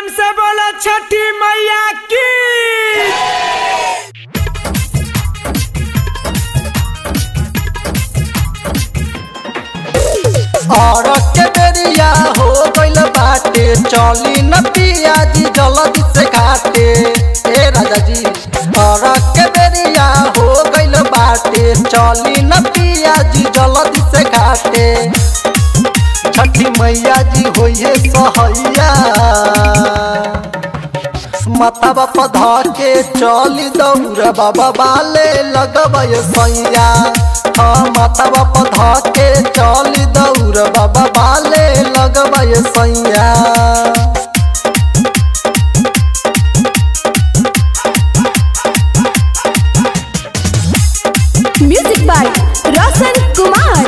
प्रेम से बोलो छठी मैया की और के बेरिया हो गइल बाटे चली न पियाजी जल्दी से घाटे ए राजा जी और के बेरिया हो गइल बाटे चली न पियाजी जल्दी से घाटे छठी मैया जी होइए सहैया माता बाप धर के चली दौड़ बाबा बाले लगबै सैया हाँ माता बाप धर के चली दौड़ बाबा बाले लगबै सैया म्यूजिक बाय रोशन कुमार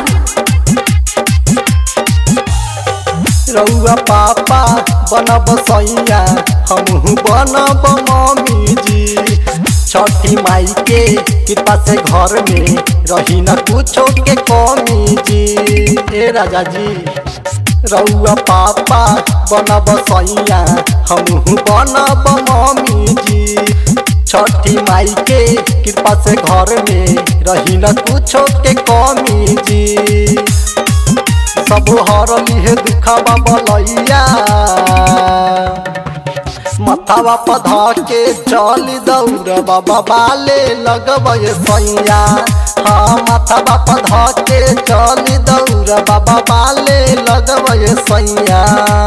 रउआ पापा बनब सैया हमहू बनब मम्मी जी छठी माई के कृपा से घर में रही न कुछो के कमी जी ए राजा जी रउआ पापा बनब सैया हमहू बनब मम्मी जी छठी माई के कृपा से घर में रही न कुछो के कमी जी सब हरली है दुखावा बलैया मथावा पधा के चली दौड़ बाबा बाले लगबै सैया हाँ मथावा पधा के चली दौड़ बाबा बाले लगबै सैया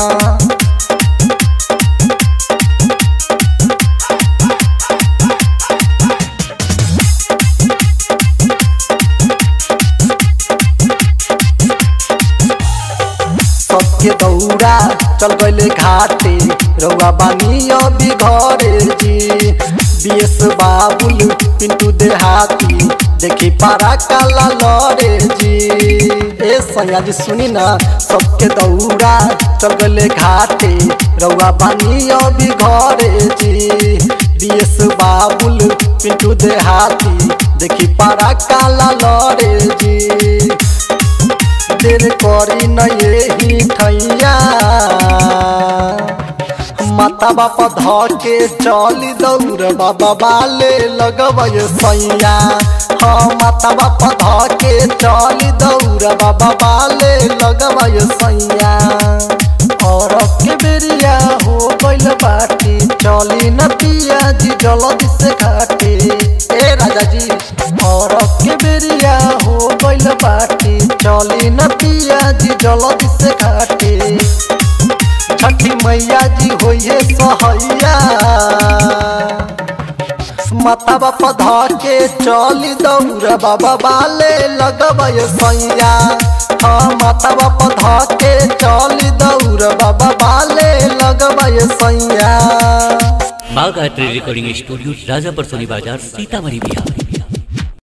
सबके दौड़ा चल गए घाटे रउआ बानी अभी घरे जी बीएस बाबुल पिंटू देहाती देखी पारा काला लड़े जी ए सैया जी सुनी ना सबके दौड़ा चल गए घाटे रउआ बानी अभी घरे जी बीएस बाबुल पिंटू देहाती देखी पारा काला लड़े जी देर करी न यही ठैया माता बाप ध के चली दौड़ बाबा बाले लगबै सैया हाँ माता बाप ध के चली दौड़ बाबा बाले लगबै सैया और के बेरिया हो गइल बाटी चली न पिया जी जल्दी से घाटे ए राजा जी और के बेरिया हो गइल बाटी चली न पिया जी जल्दी से घाटे छठी मैया जी होइए सहैया माता बाप धर के चली दौड़ बाबा बाले लगबै सैया हाँ माता बाप धर के चली दौड़ बाबा बाले लगबै सैया बाघ art recording studio Rajapur Soni बाजार सीतामढ़ी बिहार